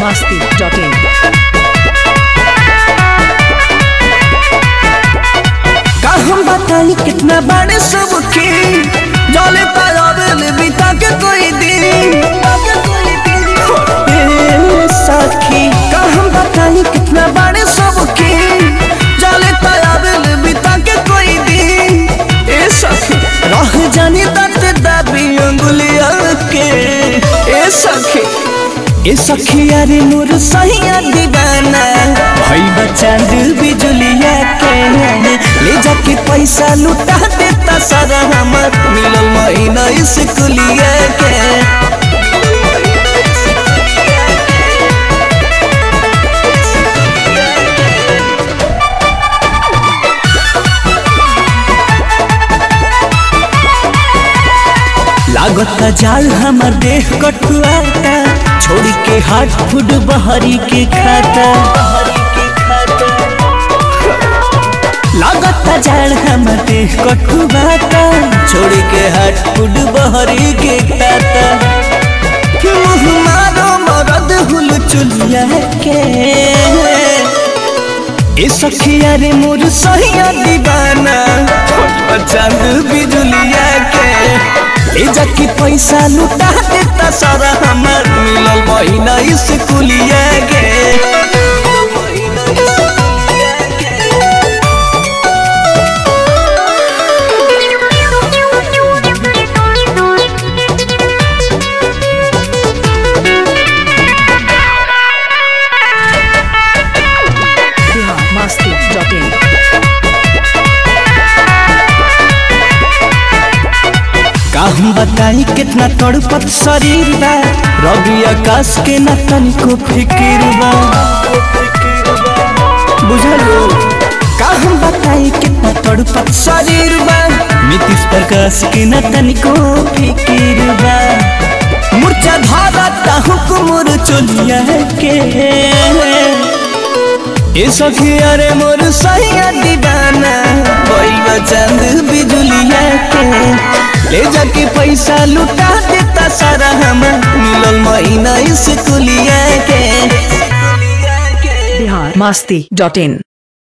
masti.in. का हम बताई कितना बड़े सबके जले पायल बिता के कोई दिन ए सखी का हम बताई कितना बड़े सबके जले पायल बिता के कोई दिन ए सखी रह जानी दत दाबी अंगुलिया के ए सखी ए सखी अरे मोर सहिया दीवाना भई बच्चा बिजुलिया के ले जाके पैसा लुटा देता सारा हमर मिलल महीना स्कूलिया के लागता जाल हमर देह कटुआता छोड़ के हाथ फूड बहरी के खाता लागता जाल हमर देह कटुआता छोड़ के हाथ फूड बहरी के खाता मुँह मारो मरद हुल चुलिया के ए सखिया रे मोर सहिया दीवाना चांद बिजुलिया के ले जाके पैसा लुटा देता सारा हमर मिलल महीना स्कूलिया के Bihar masti.in. का हम बताई कितना तड़पत शरीर बा रवि आकाश के न तनिको फिकिर बा बुझलो का हम बताई कितना तड़पत शरीर बा नीतीश प्रकाश के न तनिको फिकिर बा मूर्छा धारा हुकुमुर चोलिया के ए सखी अरे मोर सहिया दीवाना बैल चंद बिजुलिया के ले जाके पैसा लुटा देता सारा हम मिलल महीना स्कूलिया के Bihar masti.in.